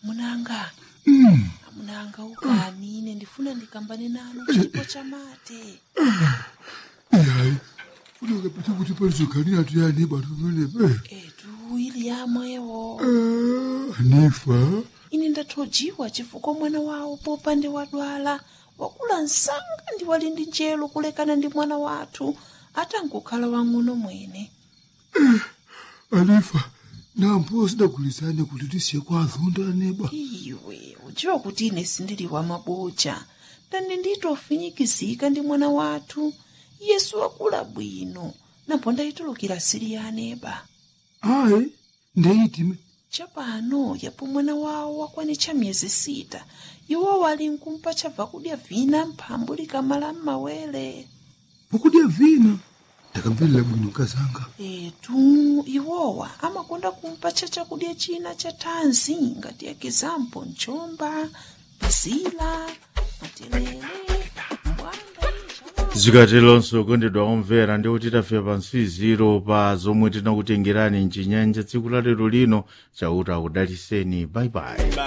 amunanga Mm. amunanga ukani ine ndifuna ndikambane nanu chipo chamate Hayi. Funeka phethe ukuthi palizogania tuyani bantu bene. etu ili yamwewo Eh, Hanifa. ine ndathojiwa chifukwa mwana wawo popande wadwala wakula msanga ndi wali ndi njelo kulekana ndi mwana wathu atangokhala wang'ono mwene Hanifa. Nampo sidagulizane kuti tisiye kwazonda neba. iwe udziwa kuti ine sindili wa maboja ndani nditofinyikizika ndi mwana wathu yesu wakula bwino napo ndayitulukira siri ya aneba Hayi. Ndeyitime. chapano yapo mwana wawo wakwanitcha miyezi sita iwo wali nkumpa chabva kudya vina mphambu likamala m'mawere Pokudya vina. Ndakamverera bwino kazanga. etu iwowa amakonda kumpatcha chakudya china cha thanzi ngati ekizampo mchomba bazila matelere mbwanda zikatelonso kondedwa omvera ndi kuti tafika pansiziro pa zomwe tinakutengerani mchinyanja tsiku la lero lino chauta akudaliseni baibai